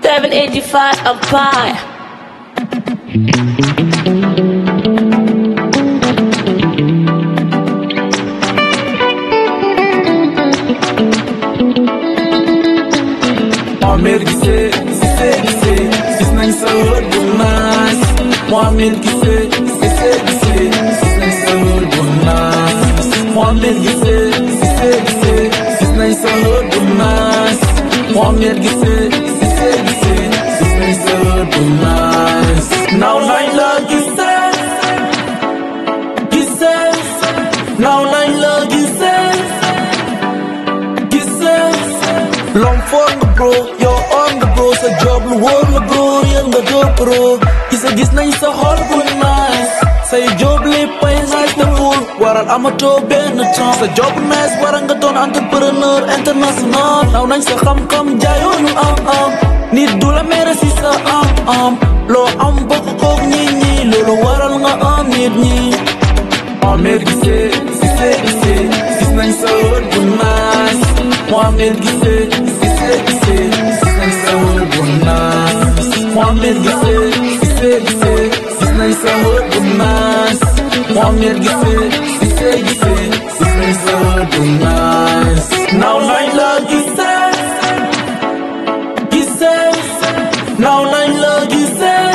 785 a pie. Muammer gisee gisee gisee gis nañ sa wër bu naas Muammer gisee gisee gisee gis nañ sa wër bu naas Muammer gisee gisee gisee gis nañ sa wër bu naas Muammer gisee gisee gisee gis nañ sa wër bu naas Naw nañ la gisee gisee naw nañ la gisee gisee Long for nga bro yow on nga bro sa job lu wóor la bro yéen nga job bro gisa gis nañ sa xol bu nice say job léppay nice te full waral amatoo benn chance sa job nice waral nga doon entrepreneur international naw nañ sa xam-xam jaayoonu am am nit du la mere si sa am am loo am bokk koog nit ñi loolu waral nga am nit ñi Muammer gisee gisee gisee gis nañ sa wër bu nice Muammer gisee gisee gisee gis nañ sa wër bu nice Muammer gisee gisee gisee gis nañ sa wër bu nice Muammer gisee gisee gisee gis nañ sa wër bu nice Naw nañ la gisee gisee naw nañ la gisee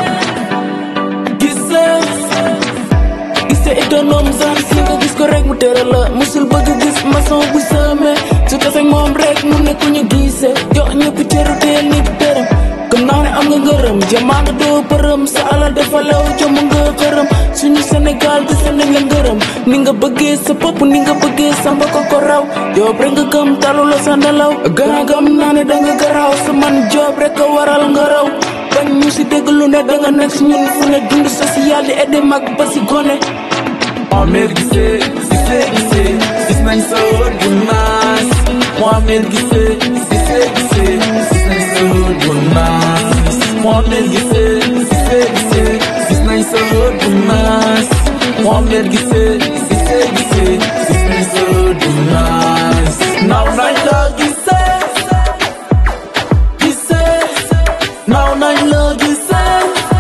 gisee gisee étonome sax si nga gis ko rek mu tëral la musul bëgg gis maçon bu sëme su tafek moom rek mu ne ku ñu gisee jox ñëpp cëru teel nit dërëm gëm naa ne am nga ngërëm jamaana doo përëm sa alal dafa law jom nga xërëm suñu Sénégal gis nañ la ngërëm ni nga bëggee sa bopp ni nga bëggee sa mbokk ko raw joob rek nga gëm talu la sa nelaw gën a gëm naa ne da nga garaaw sa man joob rek a waral nga raw bañ ñu si dégg lu ne da nga nekk si ñun fu ne dund social di aidé mag ba si gone Muammer gisee gisee gisee gis nañ sa wër bu nice Muammer gisee gisee gisee gis nañ sa wër bu nice Muammer gisee gisee gisee gis nañ sa wër bu nice Muammer gisee gisee gisee gis nañ sa wër bu nice Naw nañ la gisee gisee naw nañ la gisee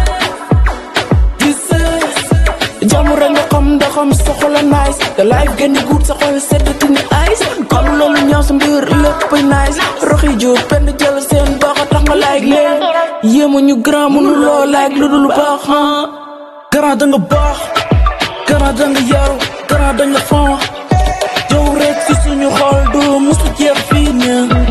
gisee jàmm rek nga xam ndaxam sa xol a nice the life gën di guut sa xol seddati ni ice kon loolu ñaaw sa mbir lépp nice roxi jur penn jël seen baax a tax nga like leen yéema ñu grand mënu loo like lu dul baax ah Grand da nga baax grand da nga yaru grand da nga fon yow rek si suñu xol du musu jeex fii nii